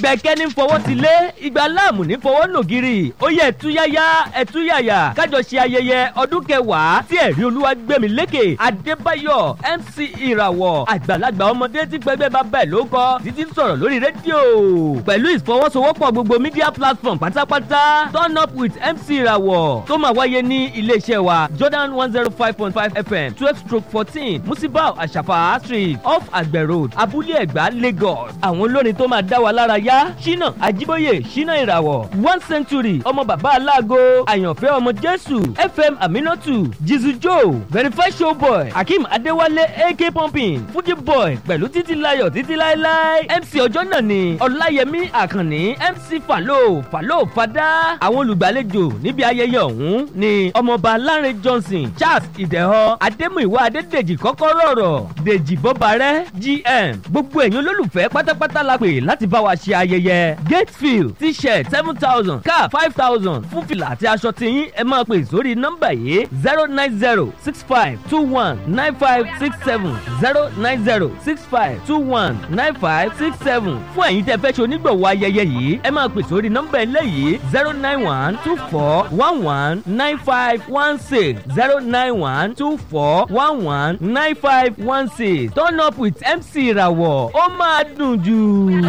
gbẹ̀kẹ́ ní fọwọ́ ti lé ìgbà láàmù ní fọwọ́ nògiri ó yẹ ẹ̀túyáyá ẹ̀túyàyà kájọ ṣe ayẹyẹ ọdún kẹwàá tí ẹ̀rí olúwa gbẹ̀mí lékè adébáyọ̀ mc ìràwọ̀ àgbàlagbà ọmọdé tí pẹgbẹ́ bá bẹ̀ ló kọ́ títí sọ̀rọ̀ lórí rédíò pẹ̀lú ìfọwọ́sowọ́pọ̀ gbogbo media platform pátápátá turn up with mc ìràwọ̀ tó máa wáyé ní iléeṣẹ́ wa jordan one zero five point five fm twelve stroke fourteen musibau àṣàfà street off àgbẹ̀ road abúlé ẹ̀gbá lagos àwọn olórin tó máa dá wa lára yá ṣínà àjíbóyè ṣínà ìràwọ̀ one century ọmọ bàbá aláàgọ́ àyànfẹ́ ọmọ jésù fm aminatu jizu joe verify showboy akeem adéwálé ak pumping fuji boy pẹ̀lú títí layọ̀ títí láéláé mc ọjọ́ náà ni ọláyẹmí àkànní mc falo falo fada àwọn olùgbàlejò níbi ayẹyẹ ọ̀hún ni ọmọọba láre johnson charles ìdẹ̀họ adémúìwá adédèjì kọ́kọ́rọ́ ọ̀rọ̀ dèjì bọ́barẹ́ gm gbogbo ẹ̀yin olólùfẹ́ pátápátá la pè láti bá wa ṣe ayẹyẹ gatefield t-shirt seven thousand cap five thousand fún fìlà àti aṣọ tiyín ẹ máa pè sórí nọ́mbà yìí zero nine zero six five two one nine five six seven zero nine zero six five two one nine five six seven fún ẹ̀yin tẹ́ fẹ́ ṣe onígbọ̀wọ́ ayẹyẹ yìí ẹ máa pè sórí nọ́mbà eléyìí zero nine one two four one one nine five one six zero nine one two four one one nine five one six turn up with mc ìràwọ̀ ó máa dùn jù.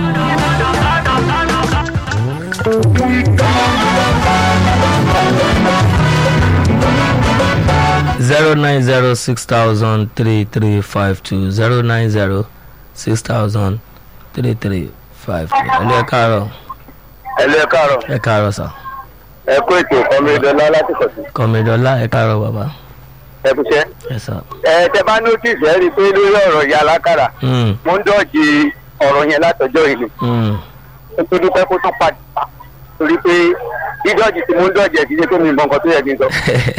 zero nine zero six thousand three three five two zero nine zero six thousand three three five two. ẹlẹ́ ẹ káàárọ̀ ẹlú ẹ káàárọ̀ ẹ káàárọ̀ sà ẹ kó ètò kọmídọ́lá láti kọ̀ sí kọ́mídọ́lá ẹ káàárọ̀ bàbá ẹ kúṣẹ́. ẹ sà. ẹ tẹ bá notice ẹ rí i pé lórí ọ̀rọ̀ ìyá alákàrà Mm, mo ń dọ̀jì ọ̀rọ̀ yẹn látọjọ́ yìí ni mm, ó tó dúpẹ́ kó tún padà torí pé dídọ̀jì tí mo ń dọ̀jì ẹ̀ kì í ṣe tó mi mọ nǹkan tó yẹ kí n sọ.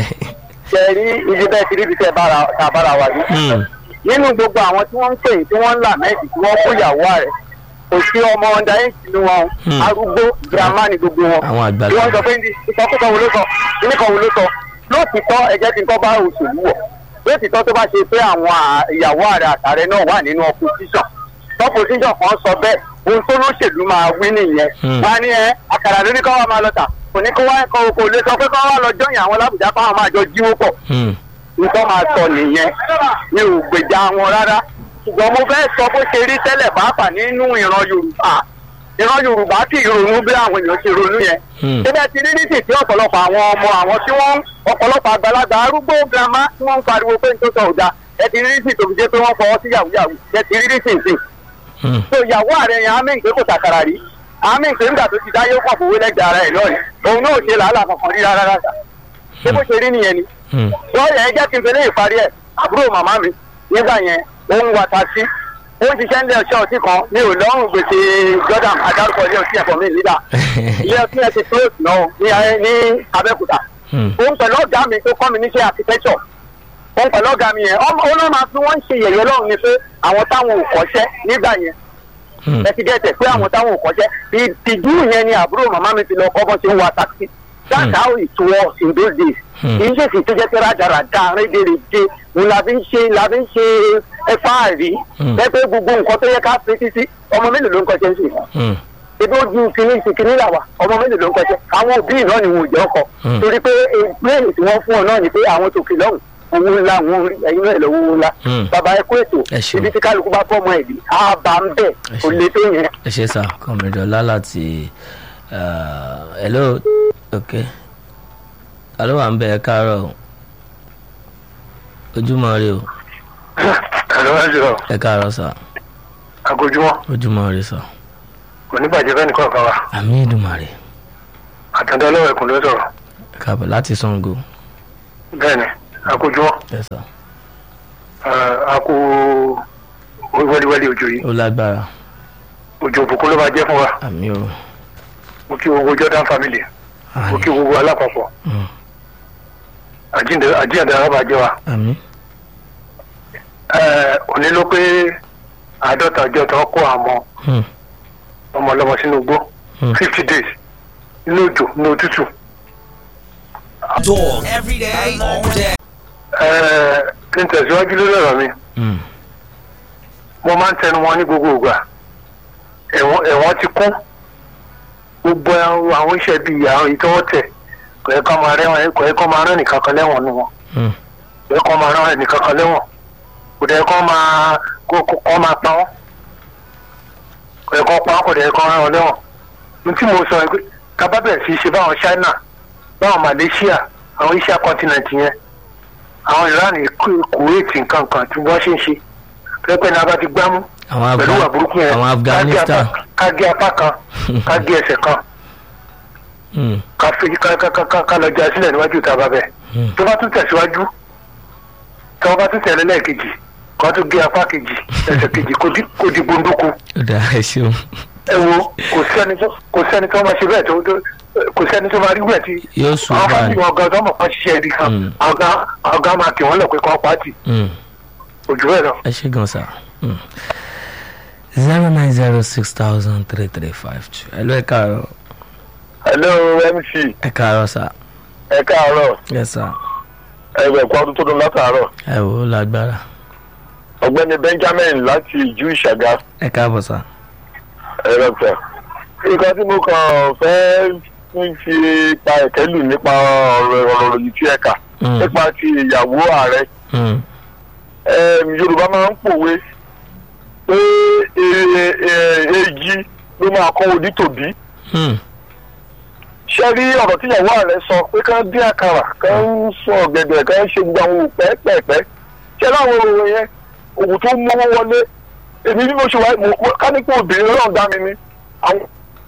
ṣe rí ibi bẹ́ẹ̀ ti rí ibi tẹ́ bára ta bára wa yìí. mm, nínú gbogbo àwọn tí wọ́n ń pè tí wọ́n ń là mẹ́ẹ̀dì tí wọ́n kó ìyàwó rẹ̀ kò sí ọmọ ọ̀dà yìí sínú wọn Hmm. arúgbó girama ni gbogbo wọn àwọn tí wọ́n àgbàlagbà sọ pé ní ìsọkúsọ wo ló sọ kíníkan wo ló sọ lóòtítọ́ ẹ̀jẹ̀ tí nǹkan bá òṣèlú wọ̀ lóòtítọ́ tó bá ṣe pé àwọn à- ìyàwó ààrẹ àtàrẹ náà wà nínú opposition opposition kan sọ bẹ́ẹ̀ ohun tó lóṣèlú máa wí nìyẹn Hmm. wọn á ní ẹ àkàrà lórí kọ́ wa máa lọ tà kò ní kó wá kò kò lè sọ pé kọ́ wa lọ jọyìn àwọn lábùjá fáwọn máa jọ jíwó pọ̀ Mm, nǹkan máa sọ nìyẹn mi ò gbèjà wọn rárá ṣùgbọ́n mo fẹ́ sọ bó ṣe rí tẹ́lẹ̀ pàápàá nínú ìran yorùbá ìran yorùbá kì í ronú bí àwọn èèyàn ṣe ronú yẹn Hmm. síbẹ̀ ti rí nísì tí ọ̀pọ̀lọpọ̀ àwọn ọmọ àwọn tí wọ́n ọ̀pọ̀lọpọ̀ àgbàlagbà arúgbó girama tí wọ́n ń pariwo pé nítorí ọ̀dà ẹ ti rí nísì tó fi jẹ́ pé wọ́n fọwọ́ sí yàwúyàwú ẹ ti rí nísì nsìn mm, so ìyàwó ààrẹ yẹn amí ìpè kò sàkàrà rí amí ìpè nígbà tó ti dá yóò kàn fowó lẹ́gbẹ̀ẹ́ ara ẹ̀ lọ́ọ̀rì òun náà ò ṣe làálàá kankan rí rárá rárá ṣé bó ṣe rí nìyẹn ni mm, wọ́n yẹ jẹ́ kí n fẹ́lẹ́ ìparí ẹ̀ àbúrò màmá mi nígbà yẹn ó ń wa taxi ó ń ṣiṣẹ́ nílé ọṣẹ́ ọtí kan mi ò lọ́rùn gbèsè jordan adarúkọ ilé ọtí ẹ̀fọ́ mi nígbà ilé ọtí ẹ̀ ti close náà ní ayé- ní abẹ́òkúta mm, òun pẹ̀lú ọ̀gá mi tó kọ́ mi níṣẹ́ architecture òun pẹ̀lú ọ̀gá mi yẹn ọmọ òun náà máa fi wọ́n ń ṣe yẹ̀yẹ́ lọ́rùn ni pé àwọn táwọn ò kọ́ṣẹ́ nígbà yẹn mm. ẹ ti gẹ̀ẹ́tẹ̀ pé àwọn táwọn ò kọ́ṣẹ́ ìtìjú yẹn ni àbúrò màmá mi ti lọ kọ́ bọ́ ṣe ń wa taxi that's Hmm. how it was in those days Hmm. kì í ṣèṣì tó jẹ́ pé rádaràda rédèrèdè òun la fi ń ṣe la fi ń ṣe ẹ̀fà rí Hmm. ẹ pé gbogbo nǹkan tó yẹ ká fi títí ọmọ mélòó ló ń kọ́ṣẹ́ ń sìn Mm, ebi ó ju kìíní sí kìíní là wà ọmọ mélòó ló ń kọ́ṣẹ́ àwọn òbí náà ni wọn ò jẹ́ ọkọ Hmm. torí pé ìpínlẹ̀ tí wọ́n fún ọ náà ni pé àwọn tòkè lọ́hùn owó ńlá wọn rí ẹyin náà lọ́wọ́ owó ńlá Hmm. bàbá ẹ kó ètò Ẹ ṣeun. ibi tí kálukú bá fọ́ ọmọ ẹ̀ bí á bá ń bẹ̀ Ẹ kò ṣeun. lè tó yẹn. ẹ ṣe sà kọ́mídọ́lá láti uh, hello ok alo wà ń bẹ ẹ káàárọ̀ o. ojúmọ́ rí o ẹ̀rọ ẹ̀jọ̀ ẹ káàárọ̀ sà àgójúmọ́ ojúmọ́ rí sà kò ní bàjẹ́ fẹ́ni kọ̀ọ̀kan wa àmì ìdùmàrè àtàndá ọlọ́wọ̀ ẹ̀kún ló sọ̀rọ̀ ẹ káàbọ̀ láti sango bẹ́ẹ̀ ni àgójúmọ́ ẹ sà àkó wẹ́líwẹ́lí òjò yìí ó lágbára òjò òbùkún ló máa jẹ́ fún wa àmì o mo kí gbogbo jordan family mo kí àmì gbogbo alápapọ̀ Mm, àjíǹde arábàjẹ́ wa àmì Eh, òní ló pé àádọ́ta ọjọ́ tó kó àwọn Mm, ọmọ ọlọ́mọ sínú igbó Mm. fifty days nínú òjò ní òtútù Dog every day, all day. Eh, kí n tẹ̀síwájú lórí ọ̀rọ̀ mi mm, mo máa ń tẹnu wọn ní gbogbo ìgbà ẹ̀wọ̀n ẹ̀wọ̀n ti kún gbogbo àwọn iṣẹ́ bíi àwọn ìtọ́wọ́ tẹ̀ kò yẹ kó máa rẹ́wọ̀n kò yẹ kó máa rán nìkan kan lẹ́wọ̀n nu wọn Hmm. kò yẹ kó máa rán nìkan kan lẹ́wọ̀n kò dẹ̀ kó máa kó kó kó máa pa wọ́n kò yẹ kó pa wọ́n kò dẹ̀ kó rán wọn lẹ́wọ̀n ní tí mo sọ pé kábà bẹ̀rẹ̀ sí í ṣe báwọn China báwọn Malaysia àwọn Asia continent yẹn àwọn Iran Ku- Kuwait nǹkan kan tí wọ́n ṣe ń ṣe pẹ́pẹ́ ní abá ti gbámú àwọn pẹ̀lú ìwà Afga- burúkú yẹn àwọn Afghanistan ká gé apá kan ká gé ẹsẹ̀ kan Hmm. ká fi ká ká ká ká ká lọ já sílẹ̀ níwájú ìta bàbẹ̀ Hmm. tó bá tún tẹ̀síwájú tí wọ́n bá tún tẹ̀lé lẹ́ẹ̀kejì kó tún gé apá kejì ẹsẹ̀ kejì kó di kó di gbóndóko ó dáa ẹ ṣeun ẹ wo kò sẹ́ni tó kò sẹ́ni tó máa ṣe bẹ́ẹ̀ tó tó kò sẹ́ni tó máa rí bẹ́ẹ̀ tí yóò sùn àwọn báyìí. fásitì wọn gan tó mọ̀ kán ṣiṣẹ́ ibi kan Hmm. àwọn gan àwọn gan máa kì wọ́n lọ pé kán pàtì Hmm. òjò bẹ́ẹ̀ lọ. ẹ ṣe gan sa zero nine zero six thousand three three five two ẹ ló ẹ káàárọ̀ hello mc ẹ káàárọ̀ sà ẹ káàárọ̀ yes sir ẹgbẹ́ ẹ̀kọ́ ọdún tó dún látàárọ̀ ẹ wò ó lágbára ọ̀gbẹ́ni benjamin láti ìjú ìṣàgá ẹ káàbọ̀ sà ẹ̀rọ tẹ̀. nǹkan tí mo kàn fẹ́ ń fi pa ẹ̀kẹ́ lù nípa ọ̀rọ̀ ọ̀rọ̀ yìí tí ẹ kà Hmm. nípa ti ìyàwó ààrẹ Hmm. Em, yorùbá máa ń pòwe pé e- e- èjì ló máa kọ́ onítòbí Hmm. ṣé rí ọ̀rọ̀ tí ìyàwó ààrẹ sọ pé kán dín àkàrà kán ń sọ ọ̀gẹ̀dẹ̀ kán ń ṣe gbogbo àwọn òwò pẹ́ẹ́pẹ́ẹ́pẹ́ ṣé láwọn òwò yẹn òwò tó mọ́wọ́ wọlé èmi bí mo ṣe wá mo- ká ní pé obìnrin náà dá mi ní àwọn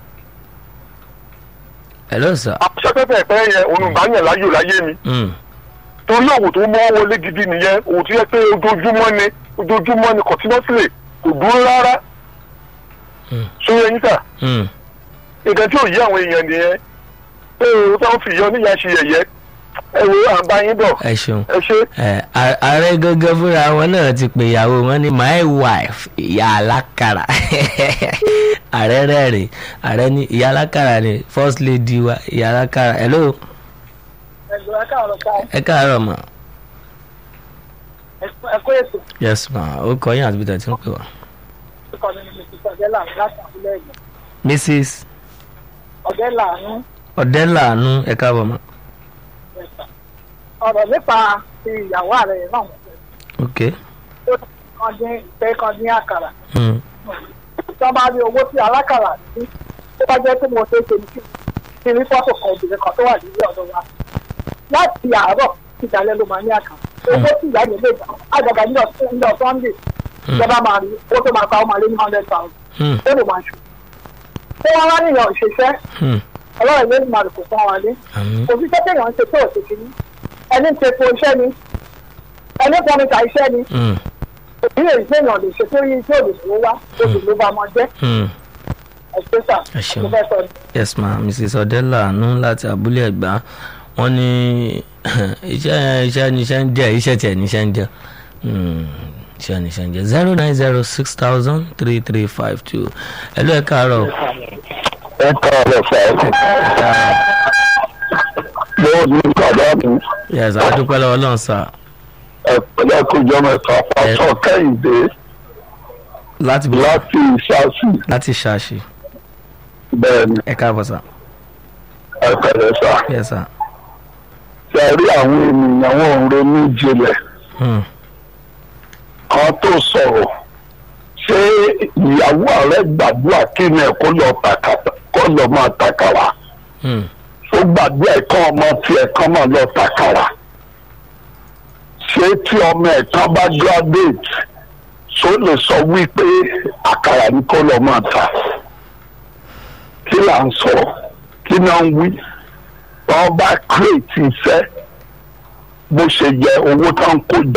hello sir àṣẹ́pẹ́pẹ́ẹ́pẹ́ yẹn olùbáyàn láyò láyé mi Hmm. torí òwò tó mọ́wọ́ wọlé gidi nìyẹn òwò tó yẹ pé ojoojúmọ́ ni ojoojúmọ́ ni continuously kò dúró rárá Hmm. sórí ẹyin sà Hmm. nǹkan tí ò yí àwọn èèyàn nìyẹn pé o táwọn fi yọ níyà ṣe yẹ̀yẹ́ ẹ wo à ń bá yín bọ̀ ẹ ṣeun ẹ ṣe. ẹ a- ààrẹ gangan fúnra wọn náà ti pè ìyàwó wọn ní my wife ìyá alákàrà ààrẹ rẹ́rìn ààrẹ ní ìyá alákàrà ní first lady wa ìyá alákàrà hello ẹgbẹ́ akáàrọ̀ ká ẹ káàárọ̀ mà ẹ̀kọ́ ètò yes ma ó kọ yín àti bíta tí ń pè wá ìkọ́ ní mrs ọ̀dẹ́là láti àbúlé ẹ̀gbọ́n mrs ọ̀dẹ́là ní ọ̀dẹ́làánú ẹ káàbọ̀ mà ẹ̀sà ọ̀rọ̀ nípa ti ìyàwó ààrẹ yẹn náà wọ́n fẹ́ ok tó kan dín ìfẹ́ kan dín àkàrà hmm. tí wọ́n bá rí owó tí alákàrà ní tó bá jẹ́ pé mo ṣe é ṣe ní kí kí ní fọ́tò kan obìnrin kan tó wà nílé ọ̀dọ̀ wa láti àárọ̀ tí ìdálẹ́ ló máa ní àkàrà owó tí ìyá yẹn lè gbà àgàgà ní ọ̀sán sunday ìjọba máa rí owó tó máa pa ó máa lé ní hundred thousand Hmm. ó lè máa ṣù tó wọ́n wá níyàn òṣìṣẹ́ Hmm. ọlọ́run ló máa kò fún wa lé àmín òṣìṣẹ́ téèyàn ń ṣe tó òṣèṣì ní ẹni ń ṣepo iṣẹ́ ni ẹni pọnita iṣẹ́ ni Hmm. òbí èyí téèyàn lè ṣe tó yí tí òbí ló wá òbí ló bá máa jẹ́ Hmm. ẹ̀ṣẹ́ sà Ẹ ṣeun. mo fẹ́ sọ ni. yes ma mrs ọ̀dẹ́làánú láti abúlé ẹ̀gbá wọ́n ní iṣẹ́ iṣẹ́ níṣẹ́ ń jẹ́ iṣẹ́ tiẹ̀ níṣẹ́ ń jẹ́ Hmm. iṣẹ́ níṣẹ́ ń jẹ́ zero nine zero six thousand three three five two ẹ ló ẹ káàárọ̀ ẹ káàárọ̀ sà mo ní kàdá mi yes adúpẹ́ lọ́wọ́ lọ́n sà ẹ̀pẹ́lẹ́ kójọ mẹ́fà pásọ kẹ́hìndé láti bí láti ìṣàṣì láti ṣáàṣì bẹ́ẹ̀ ni ẹ káàbọ̀ sà ẹ̀pẹ̀lẹ́ sà yes sà ṣe rí àwọn ènìyàn wọn ò ronú jinlẹ̀ Hmm. kan tó sọ̀rọ̀ ṣé ìyàwó ààrẹ gbàdúrà kí ni ẹ̀ kó lọ tàkàtà kó lọ máa tàkàrà Hmm. ó gbàdúrà ẹ̀kan ọmọ tiẹ̀ kan máa lọ tàkàrà ṣé tí ọmọ ẹ̀ kan bá graduate ṣó lè sọ wípé àkàrà ni kó lọ máa tà kí là ń sọ kí náà ń wí wọn bá create iṣẹ́ bó ṣe yẹ owó tó ń kó jẹ